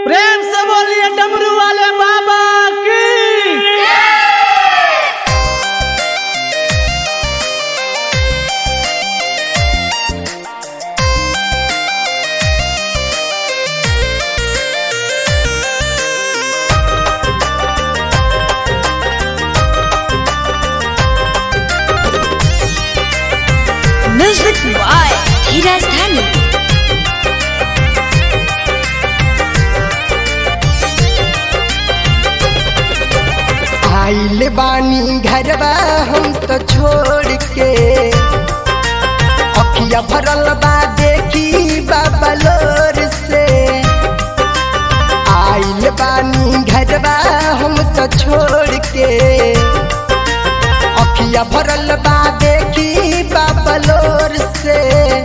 प्रेम से बोलिए डमरू वाले बाबा की म्यूजिक बॉय धीरज धनी आइल बानी घरबा हम तो छोड़ के अखिया भरल बा देखी बाबा लोर से आइल बानी घरबा हम तो छोड़ के अखिया भरल बा देखी बाबा लोर से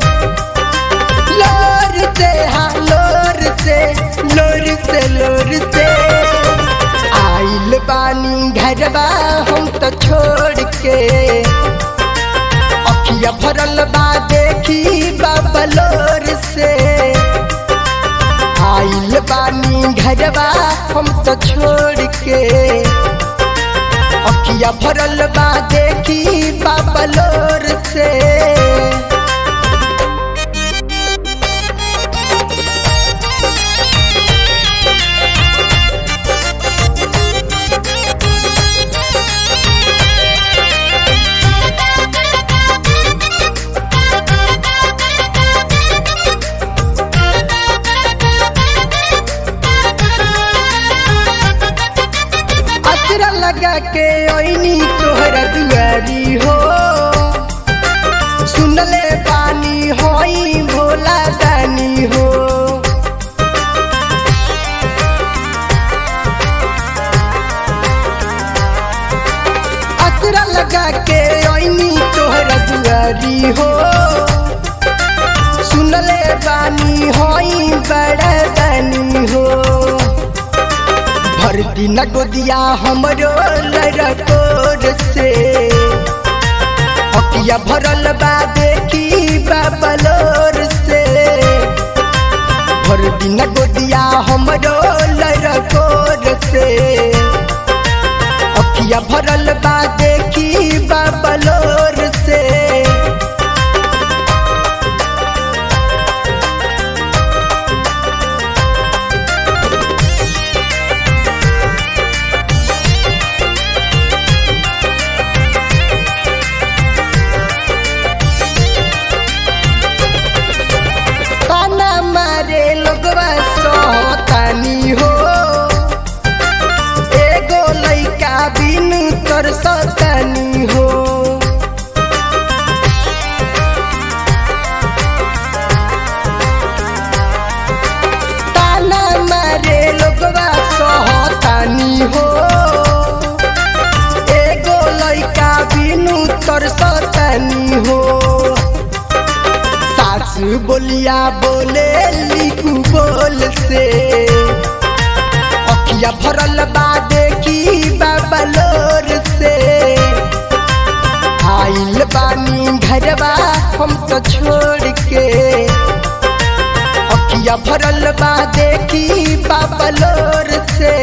लोर से हाँ लोर से लोर से लोर से आइल बानी घरबा हम तो छोड़ के अखिया भरल बा देखी बाबलोर से आइल बानी घरबा हम तो छोड़ के अखिया भरल बा देखी बाबलोर से असरा लगा के ओइनी तोहरा दुआरी हो सुनले पानी होई भोला दानी हो असरा लगा के ओइनी तोहरा दुआरी हो सुनले पानी होई बड़ा दानी हो भर दिन गोदिया हमरो लड़कोर से अकिया भरल बा देखी बाबलोर से भर दिन गोदिया हमरो लड़कोर से अकिया भरल बा देखी बाबलोर से ताना मारे लोगवा सोतानी हो एगो लइका बिनु तर सतानी हो ताना मारे लोगवा सोतानी हो एगो लइका बिनु तर सतानी हो सासु बोलिया बोले लिखू बोल से अखिया भरल बा देखी बाबलोर से आइल बानी घरबा हम तो छोड़ के अखिया भरल बा देखी बाबलोर से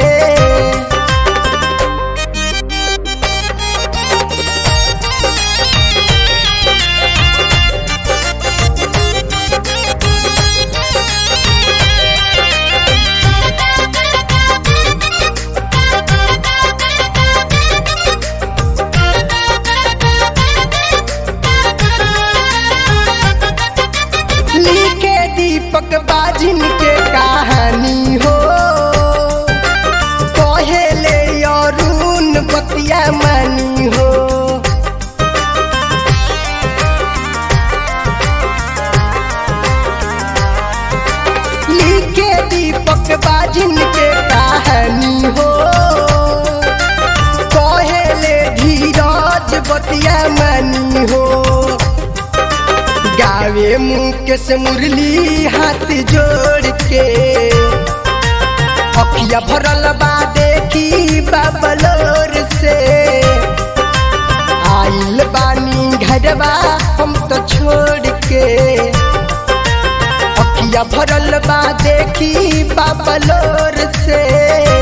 लिखे दीपक बाजिन के कहानी हो कहेले अरुण बतिया मानी हो लिखे दीपक बाजिन के कहानी हो कहेले धीरज बतिया मानी हो गावे मुकेश मुरली हाथ जोड़ के अखिया भरल बा देखी बाबलोर से आइल बानी घरबा हम तो छोड़ के अखिया भरल बा देखी बाबा लोर से